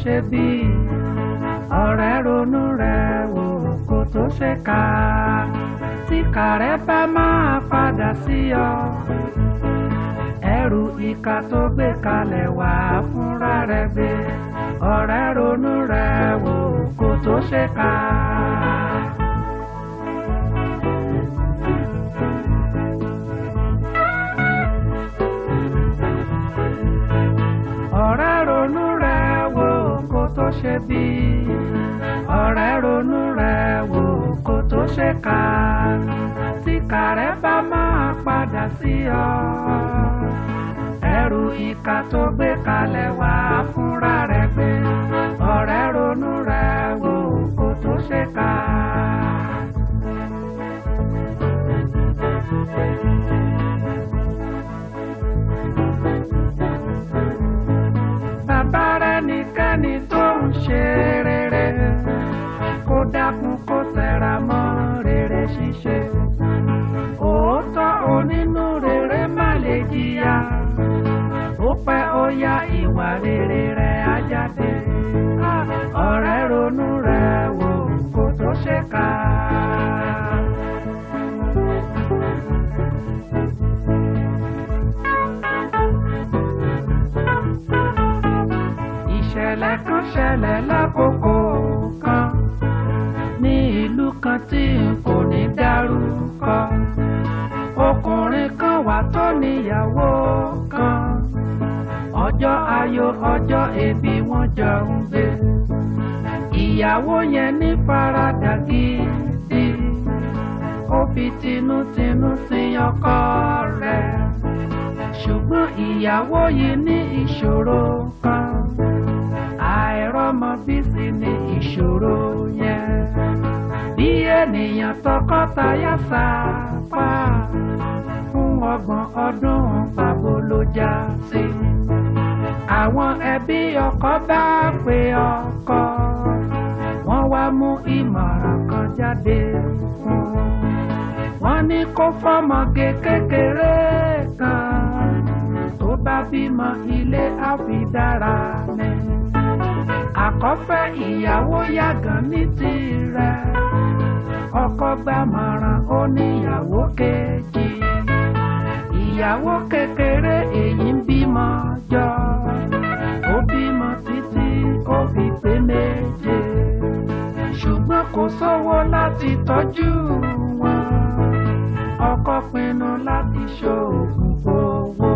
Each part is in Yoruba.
ṣe bí ọ̀rẹ́ ronú rẹ̀ wò kó tó ṣe ká tí kàrẹ́ bá máa padà sí ọ ẹrù ìka tó gbé kalẹ̀ wá fúnra rẹ̀ gbé ọ̀rẹ́ ronú rẹ̀ wò kó tó ṣe ká. ọ̀rẹ́ ronú rẹ̀ wò kó tó ṣe bí ọ̀rẹ́ ronú rẹ̀ wò kó tó ṣe ká tí kàrẹ́ bá máa padà sí ọ ẹrù ìka tó gbé kalẹ̀ wá fúnra rẹ̀ gbé ọ̀rẹ́ ronú rẹ̀ wò kó tó ṣe ká. bàbá rẹ̀ nìkẹ́ni tó ń ṣe rere kó dákun kó tẹra mọ́ rere ṣíṣe òótọ́ onínú rere má lè jìyà ó pẹ́ ó yá ìwà rere rẹ̀ á jáde ọ̀rẹ́ ronú rẹ̀ wò kó tó ṣe ká. ìṣẹ̀lẹ̀ kan ṣẹlẹ̀ lákòókò kan ní ìlú kan tí n kò ní dárúkọ ọkùnrin kan wà tó níyàwó kan ọjọ́ ayọ̀ ọjọ́ ebi wọ́n jọ ń gbé ìyàwó yẹn ní faradà gidi ó fi tinútinú sin ọkọ rẹ̀ ṣùgbọ́n ìyàwó yìí ní ìṣòro kan àìrọ́mọbí sì ní ìṣòro yẹn bí ènìyàn tọkọtaya sápá fún ọgbọ̀n ọdún pàbó ló já sí àwọn ẹbí ọkọ bá pe ọkọ wọ́n wá mú ìmọ̀ràn kan jáde fún wọ́n ní kó fọ́mọge kékeré kan tó bá bímọ ilé àfidára ni àkọ́fẹ́ ìyàwó yàgàn ní tirẹ̀ ọkọ gbàmọ̀ràn ó níyàwó kejì ìyàwó kékeré èyí ń bímọ jọ ó bímọ títí ó fi pé méje ṣùgbọ́n kò sówó láti tọ́jú wọn ọkọ pinnu láti ṣoògùn owó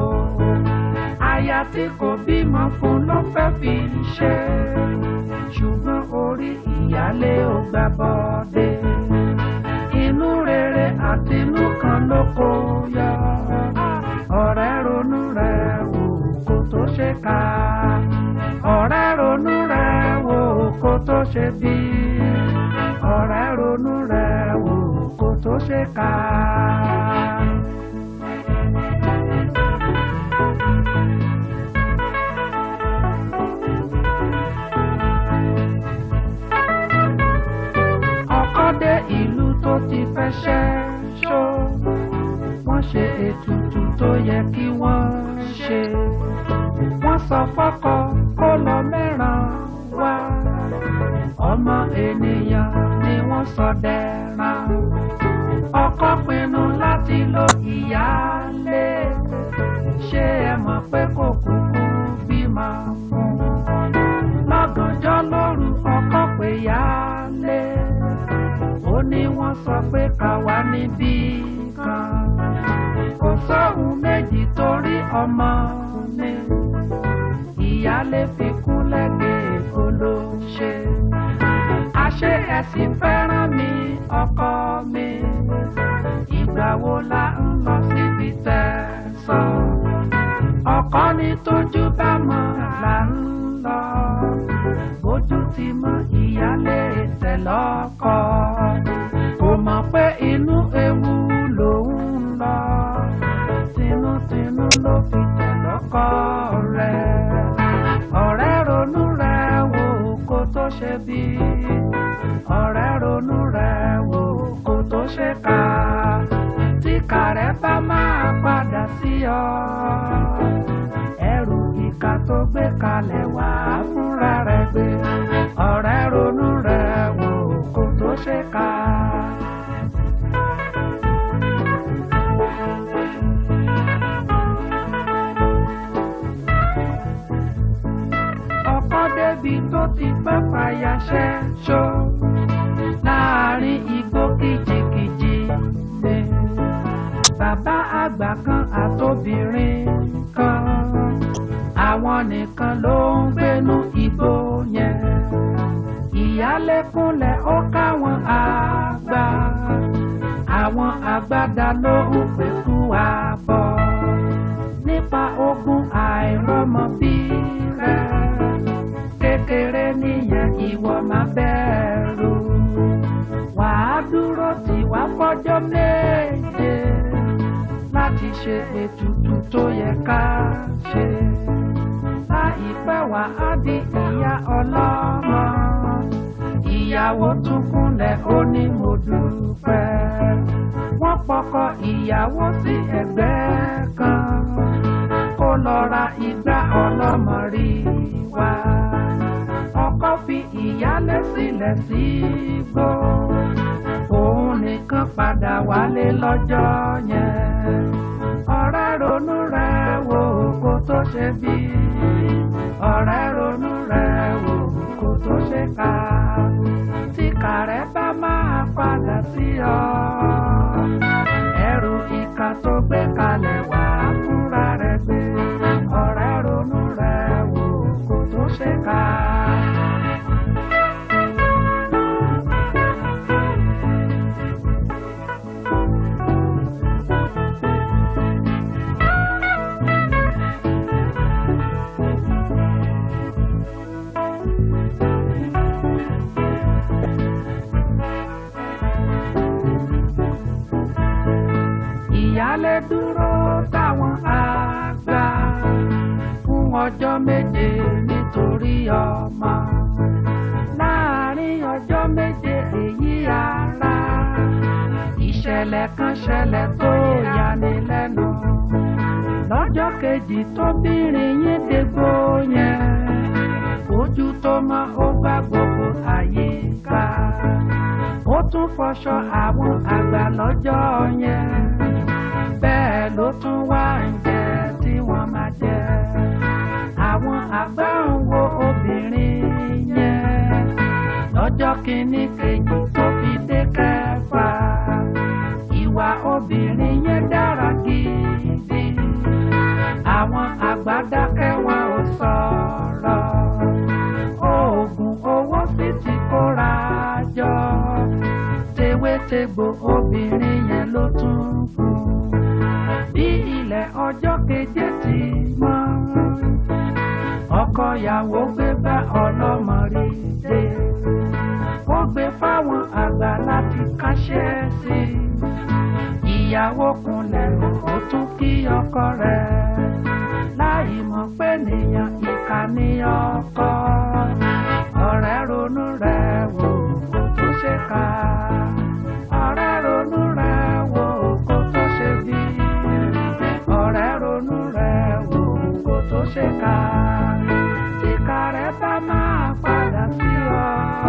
aya tí kò bímọ fún ló fẹ́ fi ṣe ṣùgbọ́n orí ìyálé ò gbà bọ́dé inú rere àti inú kan ló kó yọ ọ̀rẹ́ ronú rẹ̀ wò kó tó ṣe ká ọ̀rẹ́ ronú rẹ̀ wò kó tó ṣe bí ọ̀rẹ́ ronú rẹ̀ wò kó tó ṣe ká. ọkọ dé ìlú tó ti fẹ́ ṣẹ́ ṣó wọ́n ṣe ètùtù tó yẹ kí wọ́n ṣe wọ́n sọ fọ́kọ kó lọ mẹ́ràn wá ọmọ ènìyàn ni wọ́n sọ dẹ́ran ọkọ pinnu láti lo ìyáálé ṣé ẹ mọ̀ pé kò kúkú bímọ fún lọ́gànjọ́ lóru ọkọ pé yáálé ó ní wọ́n sọ pé ká wá níbí kan kò sóhun méjì torí ọmọ ni ìyáálé fi kún lẹ́gẹ̀ẹ́ olóṣè àṣé ẹ̀sìn fẹ́ràn mi ọkọ mi ìgbà wo la ń lọ síbi tẹ̀sán ọkọ ní tójú bá mọ̀ là ń lọ bójú ti mọ ìyáálé tẹ̀ lọ́kọ kò mọ̀ pé inú ewu lòun ń lọ tinútinú ló fi tẹ̀ lọ́kọ rẹ̀ ọ̀rẹ́ ronú rẹ̀ wò kó tó ṣe bí ọ̀rẹ́ ronú rẹ̀ wò kó tó ṣe ká tí kàrẹ́ bá máa padà sí ọ ẹrù ìka tó gbé kalẹ̀ wá fúnra rẹ̀ gbé ọ̀rẹ́ ronú rẹ̀ wò kó tó ṣe ká. ọkọ débi tó ti pẹ́ fàyàṣẹ́ ṣó láàrin igbó kìjìkìjì ni bàbá àgbà kan àtobìnrin kan àwọn nìkan ló ń gbénú igbó yẹn ìyálékúnlẹ̀ ó káwọn àgbà àwọn àgbàdá ló ń pẹ̀kú àbọ̀ nípa ogun àìrọ́mọbí rẹ̀ kékeré nìyẹn ìwọ má bẹ̀rù wàá dúró tì wá fọjọ́ méje láti ṣe ètùtù tó yẹ ká ṣe láìpẹ́ wà á di ìyá ọlọ́mọ ìyàwó tún kúnlẹ̀ ó ní mo dúpẹ́ wọ́n pọkọ ìyàwó sí ẹgbẹ́ kan kó lọ ra igbá ọlọ́mọ rí wá ọkọ fi ìyálé sílẹ̀ sígbó òun nìkan padà wálé lọ́jọ́ yẹn ọ̀rẹ́ ronú rẹ̀ wò kó tó ṣe bí ọ̀rẹ́ ronú rẹ̀ wò kó tó ṣe ká tí kàrẹ́ bá máa padà sí ọ ẹrù ìka tó gbé kalẹ̀ wá fúnra rẹ̀ gbé ọ̀rẹ́ ronú rẹ̀ wò kó tó ṣe ká. ìyálé dúró táwọn àgbà fún ọjọ́ méje nítorí ọmọ láàrin ọjọ́ méje èyí ara ìṣẹ̀lẹ̀ kan ṣẹlẹ̀ tó yani lẹ́nu lọ́jọ́ kejì tóbìnrin yín dégbò yẹn ojú tó mọ́ ó gbá gbogbo àyíká ó tún fọṣọ àwọn àgbà lọ́jọ́ yẹn bẹ́ẹ̀ ló tún wá ń jẹ tí wọ́n máa jẹ. àwọn àgbà ń wo obìnrin yẹn lọ́jọ́ kìíní kejì tó fi dé kẹfà. ìwà obìnrin yẹn dára gidi. àwọn àgbà dákẹ́ wọn ò sọ̀rọ̀. oògùn owó sì ti kóra jọ. tewétegbò obìnrin yẹn ló tún kù bí ilẹ̀ ọjọ́ keje ti mọ́. ọkọ ìyàwó gbé bá ọlọ́mọ rí dé. ó gbé fáwọn àgbà láti káṣẹ́ sí i. ìyàwó kunlẹ̀ ó tún kí ọkọ rẹ̀. láì mọ̀ pé nìyàn ìkà ní ọkọ. ọ̀rẹ́ ronú rẹ̀ wò kó tó ṣe ká. ọ̀rẹ́ ronú rẹ̀ wò kó tó ṣe bí ọ̀rẹ́ ronú rẹ̀ wò kó tó ṣe ká ìka rẹ̀ bá máa padà sí ọ.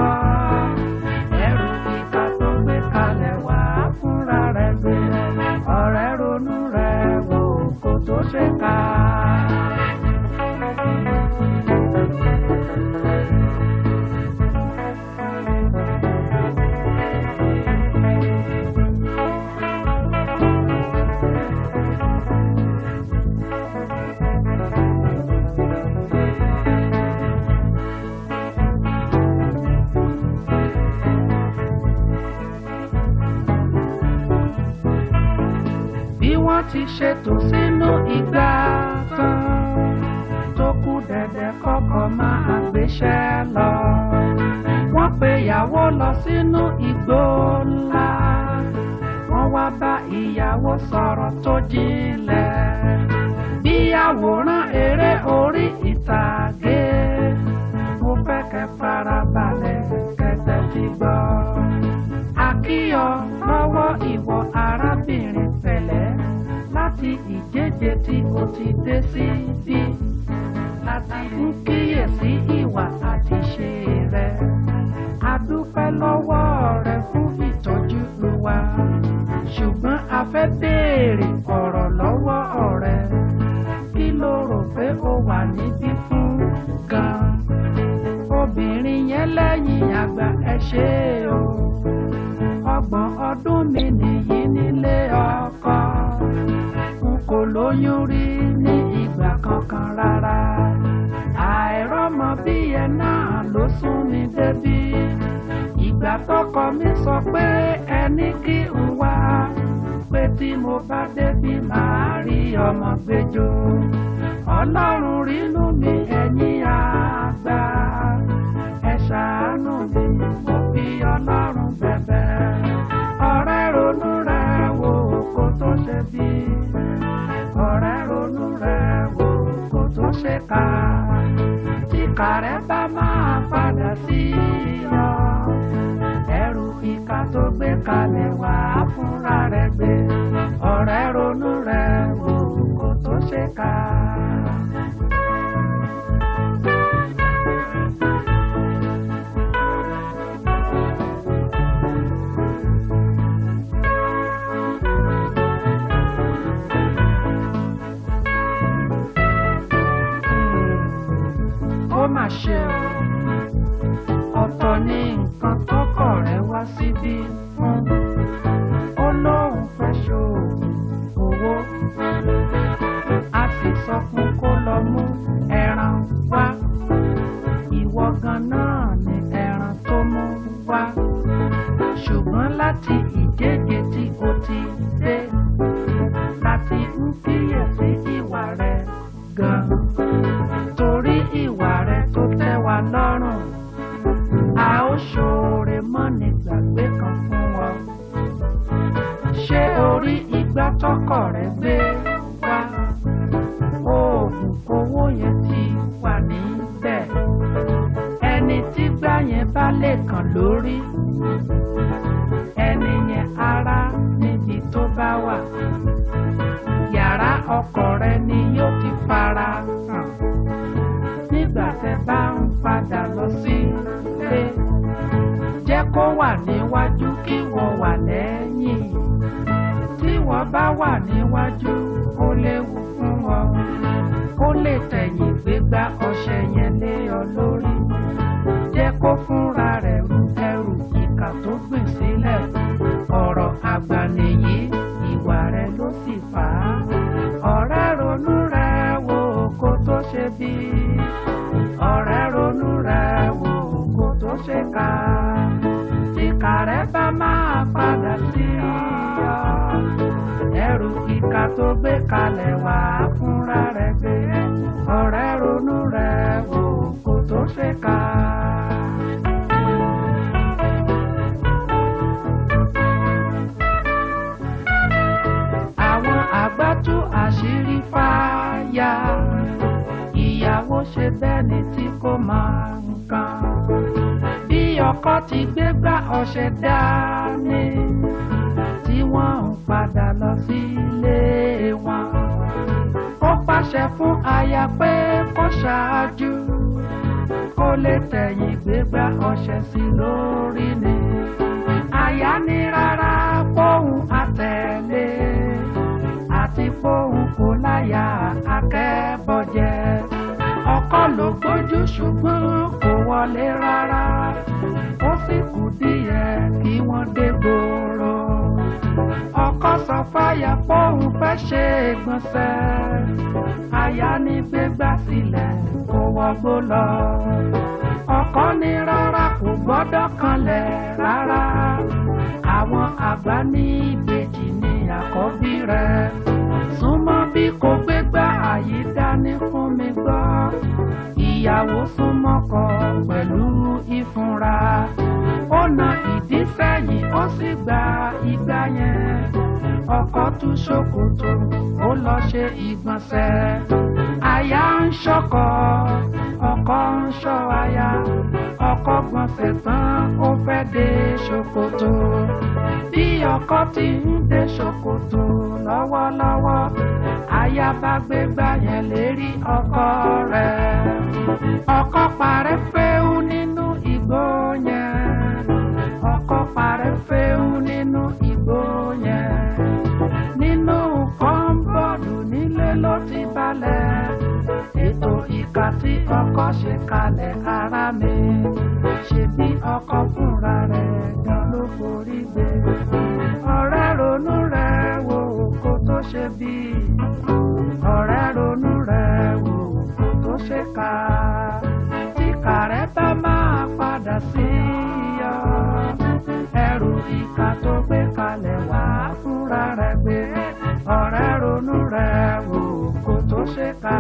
ẹrù ìka tó gbé kalẹ̀ wá fúnra rẹ̀ gbé ọ̀rẹ́ ronú rẹ̀ wò kó tó ṣe ká. bí wọ́n ti ṣètò sínú ìgbà tán tó kù dẹ̀dẹ̀ kọ́kọ́ máa gbéṣẹ́ lọ. wọ́n pe ìyàwó lọ sínú igbó ńlá wọ́n wá bá ìyàwó sọ̀rọ̀ tó jinlẹ̀ bí àwòrán eré orí ìtàgé mo fẹ́ kẹ́ farabalẹ̀ kẹ́tẹ́ ti gbọ́. àkíyọ lọ́wọ́ ìwọ arábìnrin pẹ̀lẹ́ láti ìjẹ́jẹ́ tí o ti dé síbí ń kíyèsí ìwà àti ṣe rẹ a dúpẹ́ lọ́wọ́ rẹ fún ìtọ́jú wa ṣùgbọ́n a fẹ́ béèrè ọ̀rọ̀ lọ́wọ́ ọ̀rẹ́ kí ló rò pé ó wà níbí fún gan-an obìnrin yẹn lẹ́yìn àgbà ẹ ṣe o ọgbọ̀n ọdún mi nìyí nílé ọkọ n kò lóyún rí ní ìgbà kankan rárá àìrọ́mọ bí ẹ náà ló sún mi débi ìgbà tọkọ mi sọ pé ẹni kí n wá pé tí mo bá débi màá rí ọmọ gbẹjọ ọlọ́run rínú mi ẹ̀yin àgbà ẹ ṣàánú mi mo fi ọlọ́run bẹ̀bẹ̀ ọ̀rẹ́ ronú rẹ wò kó tó ṣe bí ọ̀rẹ́ ronú rẹ wò kó tó ṣe ká tí kàrẹ́ bá máa padà sí ọ ẹrù ìka tó gbé kalẹ̀ wá fúnra rẹ̀ gbé ọ̀rẹ́ ronú rẹ̀ wò kó tó ṣe ká. ó mà ṣe o ọ̀tọ̀ ní nǹkan tọkọ rẹ̀ wá síbí fún ó lóun fẹ́ ṣòògùn owó a sì sọ fún kó lọ mú ẹran wá ìwọ gan náà ni ẹran tó mú wá ṣùgbọ́n láti ìjẹ́jẹ́ tí o ti dé láti ń kíyèsí ìwà rẹ̀ gan-an torí ìwà rẹ̀ tó tẹ́ wa lọ́rùn a ó ṣoore mọ́ni gbàgbé kan fún ọ. ṣé orí igbá tọkọ rẹ gbé wá oògùn owó yẹn ti wà níbẹ̀ ẹni tí gbá yẹn bá lè kàn lórí ẹni yẹn ara níbi tó bá wà yàrá ọkọ rẹ ni yóò ti fara hàn nígbà tẹ bá ń padà lọ sílé jẹ́ kó wà níwájú kí wọ́n wà lẹ́yìn tí wọ́n bá wà níwájú ó léwu fún ọ ó lè tẹ̀yìn gbégbá ọṣẹ yẹn lé ọ lórí jẹ́ kó fúnra rẹ̀ ru ẹrù ìkà tó gbìn sílẹ̀ ọ̀rọ̀ àgbà nìyí ìwà rẹ̀ ló sì fà á ọ̀rẹ́ ronú rẹ̀ wò kó tó ṣe bí ọ̀rẹ́ ronú rẹ̀ wò kó tó ṣe ká ìkà rẹ̀ bá máa padà sí ọ ẹrù ìkà tó gbé kalẹ̀ wá fúnra rẹ̀ gbé ọ̀rẹ́ ronú rẹ̀ wò kó tó ṣe ká. àwọn àgbà tú àṣírí fáyà ìyàwó ṣe bẹ́ẹ̀ ni tí kò máa nǹkan bí ọkọ ti gbégbá ọṣẹ dání tí wọ́n ń padà lọ sílé wọn ó pàṣẹ fún aya pé kó ṣáájú kó lè tẹ̀yìn gbégbá ọṣẹ sí lórí ni aya ní rárá póun àtẹ̀lé àti póun kò láyà akẹ́bọ̀jẹ́ ọkọ ló gbójú ṣùgbọ́n kò wọlé rárá ó sì kù díẹ̀ kí wọ́n dé gbòòrò ọkọ sọ fáyà póun fẹ́ ṣe ìgbọ̀nsẹ̀ aya ní gbégbá sílẹ̀ kó wọgbó lọ ọkọ ní rárá kò gbọ́dọ̀ kanlẹ̀ rárá àwọn àgbà ní ìbejì ní àkọ́bí rẹ̀ súnmọ́ bí kò gbégbá àyè dání fún mi gbọ́ ìyàwó súnmọ́ kọ pẹ̀lú ìfúnra ó na ìdí sẹ́yìn ó sì gba igbá yẹn ọkọ tú ṣòkòtò ó lọ ṣe ìgbọ̀nsẹ̀ aya ń ṣọkọ ọkọ ń ṣọ́ aya ọkọ gbọ̀nsẹ̀ tán ó fẹ́ dé ṣòkòtò bí ọkọ ti ń dé ṣòkòtò lọ́wọ́lọ́wọ́ aya bá gbégbá yẹn lérí ọkọ rẹ̀. ọkọ parẹ́ fẹ́hu nínú igbó yẹn ọkọ parẹ́ fẹ́hu nínú igbó yẹn nínú kọ́ńbọ̀dù nílé ló ti balẹ̀ ètò ìka tí ọkọ ṣe kalẹ̀ ara mi ṣe bí ọkọ fúnra rẹ̀ gan ló forí gbé ọ̀rẹ́ ronú rẹ̀ wò kó tó ṣe bí ọ̀rẹ́ ronú rẹ̀ wò kó tó ṣe ká tí kàrẹ́ bá máa padà sí ọ ẹrù ìka tó gbé kalẹ̀ wá fúnra rẹ̀ gbé ọ̀rẹ́ ronú rẹ̀ wò kó tó ṣe ká.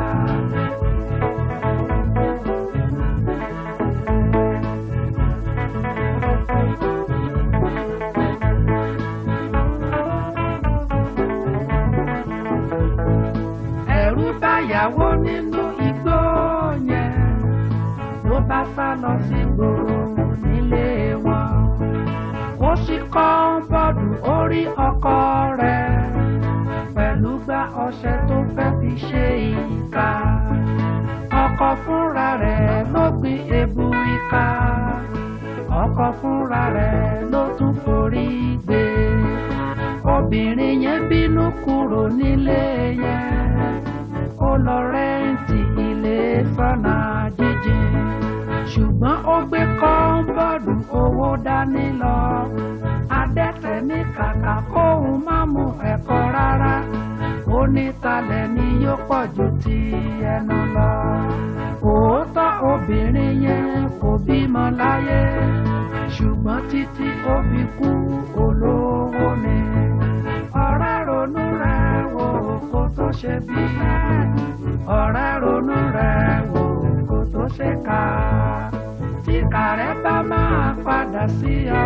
ẹ̀rù báyàwó nínú igbó yẹn ló bá sá lọ sí gbòòrò nílé wọn ó sì kọ́ bọ́ọ̀dù orí ọkọ rẹ̀ pẹ̀lú gbá ọṣẹ tó fẹ́ fi ṣe ìka ọkọ fúnra rẹ̀ ló gbin ebu ìka ọkọ fúnra rẹ̀ ló tún forí gbé obìnrin yẹn bínú kúrò nílé yẹn ó lọ rẹ́ǹtì ilé sọ́nà jíjìn ṣùgbọ́n ó gbé kọ́ńbọ̀dù owó dání lọ adẹ́tẹ̀ ní kàkà kóun má mú ẹ̀kọ́ rárá ó ní talẹ̀ ni yóò pọ̀ ju ti ẹnu lọ òótọ́ obìnrin yẹn kò bímọ láyé ṣùgbọ́n títí ó fi kú olówó ni ọ̀rẹ́ ronú rẹ̀ wò kó tó ṣe bí ọ̀rẹ́ ronú rẹ̀ wò kó tó ṣe ká tí kàrẹ́ bá máa padà sí ọ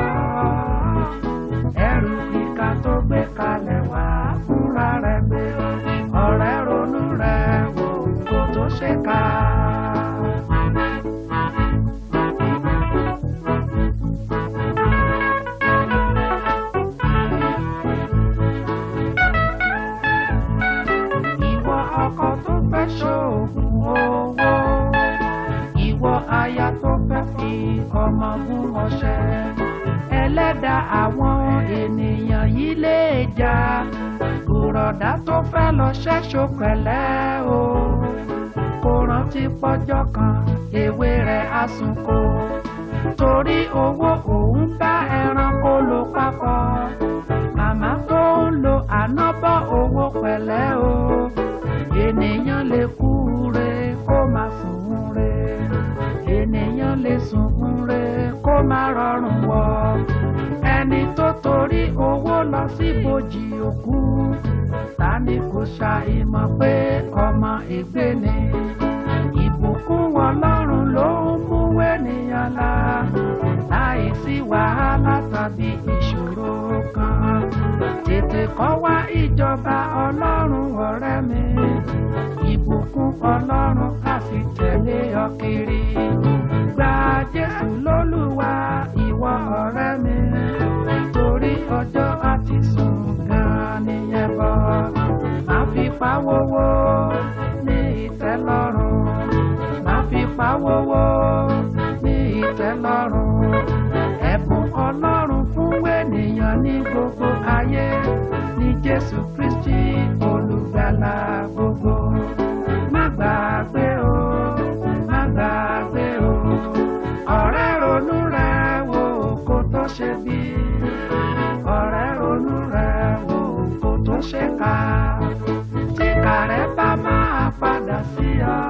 ẹrù ìka tó gbé kalẹ̀ wá fúnra rẹ̀ gbé ọ̀rẹ́ ronú rẹ̀ wò kó tó ṣe ká. ìwọ ọkọ tó fẹ́ ṣoògùn owó ìwọ aya tó fẹ́ fi ọmọ gún ọṣẹ ẹlẹ́dà àwọn ènìyàn yìí lè jà bùrọ̀dá tó fẹ́ lọ ṣẹ́ṣọ pẹ̀lẹ́ o kò rántí pọ́jọ́ kan ewé rẹ̀ á sunko torí owó òun bá ẹranko lò papọ̀ màmá tó ń lo ànábọ̀ owó pẹ̀lẹ́ o ènìyàn lè kú re kó má sùn re ènìyàn lè sùn re kó má rọrùn wọ ẹni tó torí owó lọ sí bòjì òkú ta ni kò ṣàìmọ̀ pé ọmọ ègbé ni ìbùkún ọlọ́run ló ń mú ènìyàn la láì sí wàhálà tàbí ìṣòro kan tètè kọ́ wá ìjọba ọlọ́run ọ̀rẹ́ mi ìbùkún ọlọ́run á sì tẹ̀lé ọ kiri gba jésù lólúwa ìwọ ọ̀rẹ́ mi torí ọjọ́ àti sùn gan nìyẹn bọ̀ má fi pawówó ní ìtẹ́lọ́rùn má fi pawówó ní ìtẹ́lọ́rùn ẹ̀bùn ọlọ́run fún ènìyàn ní gbogbo ayé ní jésù kristi olùgbàlà gbogbo má gbàgbé o má gbàgbé o ọ̀rẹ́ ronú rẹ̀ wò kó tó ṣe bí ọ̀rẹ́ ronú rẹ̀ wò kó tó ṣe ká tí kàrẹ́ bá máa padà sí ọ